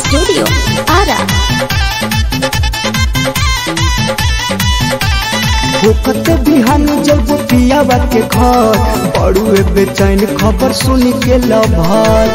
Studio Ara. होकत बिहान जब पियावा के घर बड़ुए बेचैन खबर सुन के लभर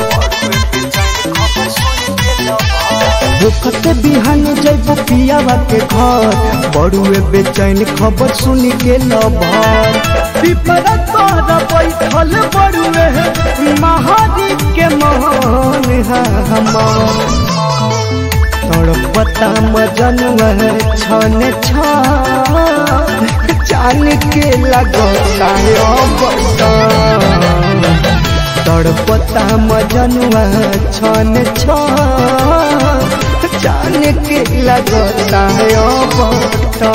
होकत बिहान जब पियावा के घर बड़ुए बेचैन खबर सुन के लभर पिपरा तोरा बैठल बड़ुए महारी के मोहन है हमार तड़पता मजनुआ छन छान के लगता तड़पता मजनुआ छन छान के लगता बता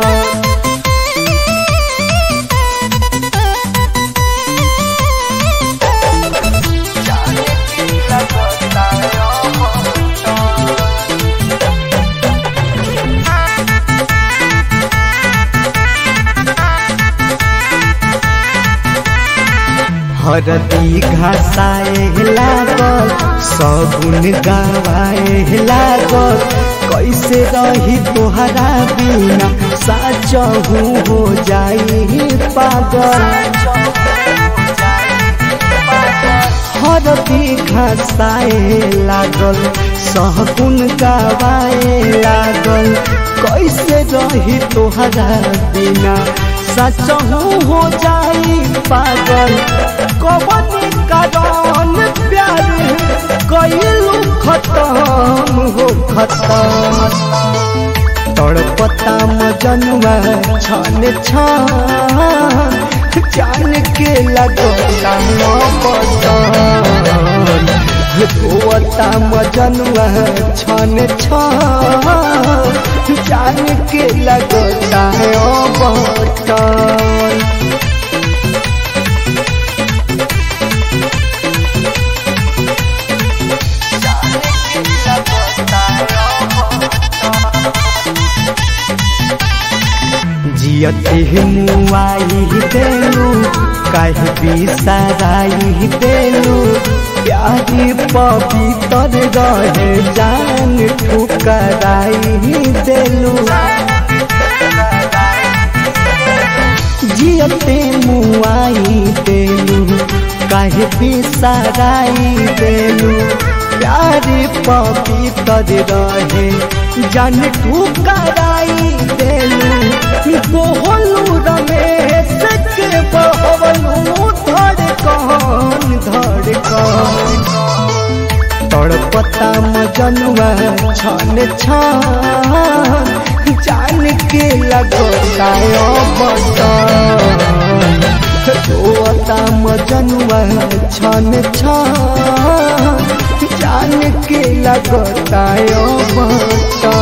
हरदी घासाए लागल सगुन गवाए लागल कैसे रही तोहरा बिना साचहू हो जाई पागल हरदी घासाए लागल सहगुन गवाए लागल कैसे रही तोहरा बिना सचहू हो जाई पागल कवन कारण प्यार कैलू खत्म हो खत्म तड़पता मजनुआ छन छान जान के लगता बदन रोता मजनुआ छन छान जान के लगता बदन जियते मुआई देलू कह बिसराई देलू प्यारी पवित्र रहे जान ठुकराई देलू जियते मुआई देलू कह बिसराई देलू प्यारी पवित्र रहे जान ठुकराई देलू बोहलू रमेश के बहलू धड़कन धड़कन तड़पता मजनुआ छन छान जान के लगता बदन रोता मजनुआ छन छान जान के लगता बदन